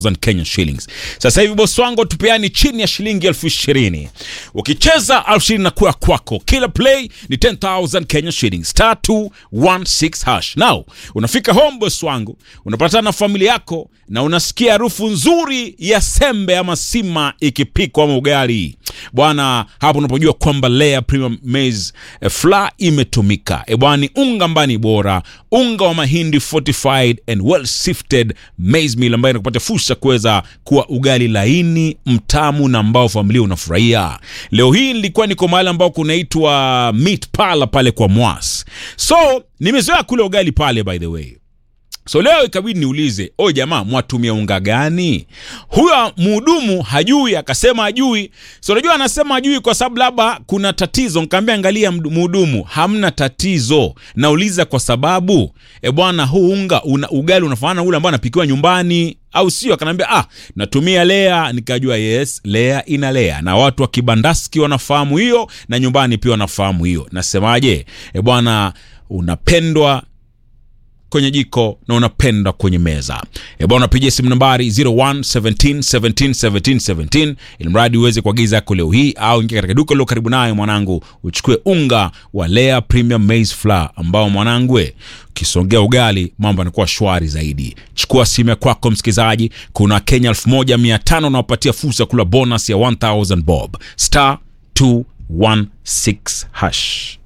Kenya shillings. Sasa hivi bosi wangu tupeani chini ya shilingi elfu ishirini. Ukicheza elfu ishirini na kuwa kwako. Kila play ni 10,000 Kenya shillings. Star 216 hash. Now, unafika home bosi wangu, unapatana na familia yako na unasikia harufu nzuri ya sembe ama sima ikipikwa ama ugali. Bwana, hapo unapojua kwamba Lea Premium Maize eh, flour imetumika. E bwana, ni unga mbani bora, unga wa mahindi fortified and well sifted maize meal ambayo inakupatia fursa kuweza kuwa ugali laini, mtamu na ambao familia unafurahia. Leo hii nilikuwa niko mahali ambao kunaitwa Meat Pala pale kwa Mwas. So, nimezoea kule ugali pale by the way. So leo ikabidi niulize, o jamaa, mwatumia unga gani? Huyo mhudumu hajui, akasema hajui. So unajua anasema hajui kwa sababu labda kuna tatizo. Nikamwambia angalia, mdu- mhudumu, hamna tatizo. Nauliza kwa sababu e bwana, huu unga una, ugali unafanana na ule ambao anapikiwa nyumbani au sio? Akanambia ah, natumia Lea. Nikajua yes, Lea ina Lea, na watu wa kibandaski wanafahamu hiyo, na nyumbani pia wanafahamu hiyo. Nasemaje e bwana, unapendwa kwenye jiko na unapenda kwenye meza e bwana unapigia simu nambari 01 17 17 17 17 ili mradi uweze kuagiza yako leo hii au ingia katika duka lilo karibu nayo mwanangu uchukue unga wa Lea Premium Maize Flour ambao mwanangu we ukisongea ugali mambo yanakuwa shwari zaidi chukua simu ya kwako msikilizaji kuna Kenya 1500 unaopatia fursa ya kula bonus ya 1000 bob star 216 hash